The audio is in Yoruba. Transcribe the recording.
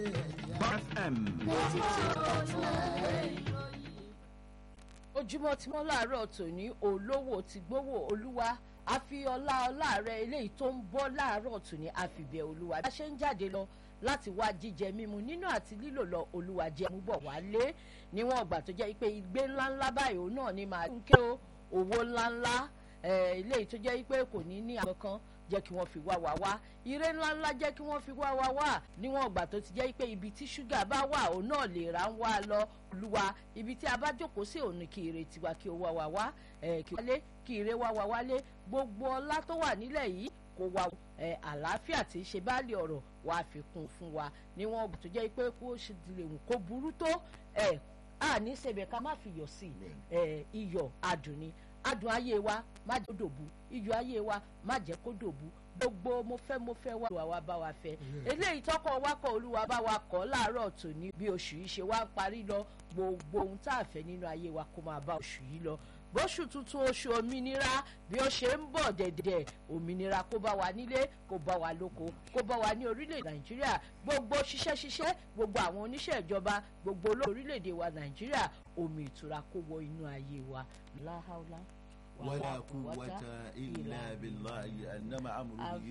FM. ojúmọ́ tí wọ́n láàárọ̀ tòní olówó ti gbówó olúwa àfi ọlá ọlá rẹ eléyìí tó ń bọ́ láàárọ̀ tòní àfìbẹ̀ olúwa bí a ṣe ń jáde lọ láti wá jíjẹ mímu nínú àti lílò lọ olúwa jẹ mú bọ̀ wálé níwọ̀n ọgbà tó jẹ́ pé igbe ńláńlá báyìí òun náà ni màá ń ké o owó ńláńlá eléyìí tó jẹ́ pé kò ní ní àwọn kan jẹ́ kí wọ́n fi wá wá wá ire ńláńlá jẹ́ kí wọ́n fi wá wá wá níwọ̀n ọgbà tó ti jẹ́ pé ibi tí ṣúgà bá wà òun náà lè ra ń wá lọ olúwa ibi tí a bá jókòó sí òun ni kí ire tiwa kí o wá wá wá kí wálé kí ire wá wá wálé gbogbo ọlá tó wà nílẹ̀ yìí kó wá àlàáfíà tí í ṣe báàlì ọ̀rọ̀ wá fi kún fún wa níwọ̀n ọgbà tó jẹ́ pé kó ṣe lè wù kó burú tó a ní sèbẹ̀ ká má fi yọ̀ sí iyọ̀ adùn ni adùn ayé wa má jẹ́ kó dòbu iyọ̀ ayé wa má jẹ́ kó dòbu gbogbo mo fẹ́ mo fẹ́ wá olúwa wa bá wa fẹ́ eléyìí tọkọ wakọ olúwa bá wa kọ́ láàárọ̀ tòní bí oṣù yìí ṣe wá ń parí lọ gbogbo ohun tá a fẹ́ nínú ayé wa kó máa bá oṣù yìí lọ bóṣù tuntun oṣù òmìnira bí ó ṣe ń bọ̀ dẹ̀dẹ̀ òmìnira kó bá wa nílé kó bá wa lóko kó bá wa ní orílẹ̀ nàìjíríà gbogbo ṣiṣẹ́ ṣiṣẹ́ gbogbo àwọn oníṣẹ́ ìjọba gbogbo olóòrùn orílẹ̀-èdè wa nàìjíríà omi ìtura kó wọ inú ayé wa láhàúlá. ولا قوة إلا بالله أنما أمره